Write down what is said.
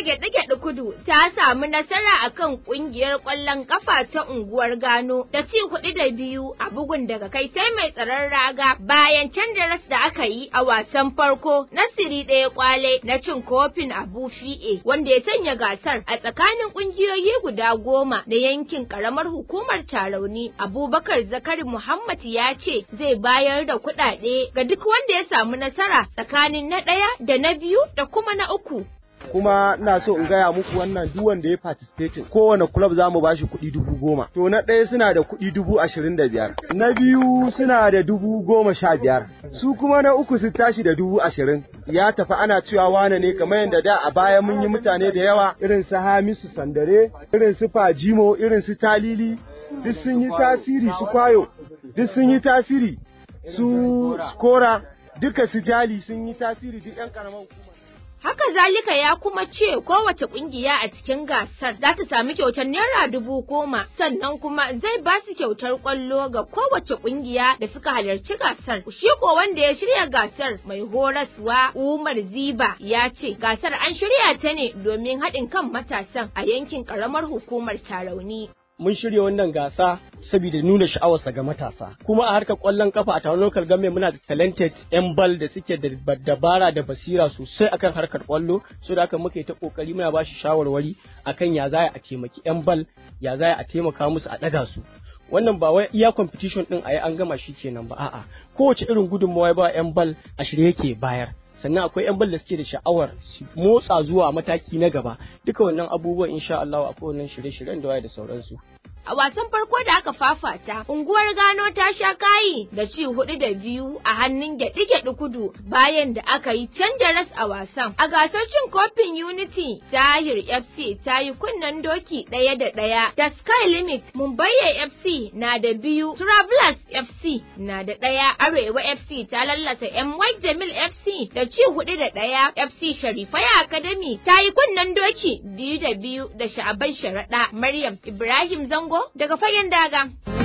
gyaɗe-gyaɗe kudu ta samu nasara akan ƙungiyar ƙwallon ƙafa ta unguwar Gano da ci kuɗi da biyu a bugun daga kai sai mai tsaron raga bayan canja ras da aka yi a wasan farko na siri ɗaya kwale na cin kofin Abu Fi'e wanda ya sanya gasar a tsakanin ƙungiyoyi guda goma na yankin ƙaramar hukumar Tarauni. Abubakar Zakari Muhammad ya ce zai bayar da kuɗaɗe ga duk wanda ya samu nasara tsakanin na ɗaya da na biyu da kuma na uku. kuma ina so in gaya muku wannan duk wanda ya participate kowane club za mu bashi kuɗi dubu goma to na ɗaya suna da kuɗi dubu ashirin da biyar na biyu suna da dubu goma sha biyar su kuma na uku su tashi da dubu ashirin ya tafi ana cewa wane ne kamar yadda da a baya mun yi mutane da yawa irin su hamisu sandare irin su fajimo irin su talili duk sun yi tasiri su kwayo duk sun yi tasiri su skora duka su jali sun yi tasiri duk yan karamar hukuma Haka zalika ya kuma ce kowace kungiya a cikin gasar za ta sami kyautar naira dubu goma sannan kuma zai ba su kyautar kwallo ga kowace kungiya da suka halarci gasar. Shi ko wanda ya shirya gasar mai horaswa Umar Ziba ya ce gasar an shirya ta ne domin haɗin kan matasan a yankin ƙaramar hukumar Tarauni. mun shirya wannan gasa saboda nuna sha'awarsa ga matasa kuma a harkar kwallon kafa a taron local government muna da talented yan bal da suke da dabara da basira sosai akan harkar kwallo so da haka muka yi ta kokari muna ba shi shawarwari akan ya za a taimaki yan bal ya za a taimaka musu a daga su wannan ba wai iya competition din a yi an gama shi kenan ba a'a kowace irin gudunmawa ba yan bal a shirye yake bayar sannan akwai yan bal da suke da sha'awar su motsa zuwa mataki na gaba duka wannan abubuwan insha Allah akwai wannan shirye-shiryen da waye da sauransu A wasan farko da aka fafata, unguwar Gano ta sha kayi da ci hudu da biyu a hannun gyaɗi-gyaɗi kudu bayan da aka yi canja ras a wasan. A gasar cin kofin Unity, Tahir FC ta yi kunnen doki ɗaya da ɗaya da Sky Limit, Mumbai FC na da biyu, Travelers FC na da ɗaya, Arewa FC ta lallasa MY Jamil FC da ci hudu da ɗaya, FC Sharifaya Academy ta yi kunnen doki biyu da biyu da Sha'aban Sharaɗa, Maryam Ibrahim Zango daga fagen daga.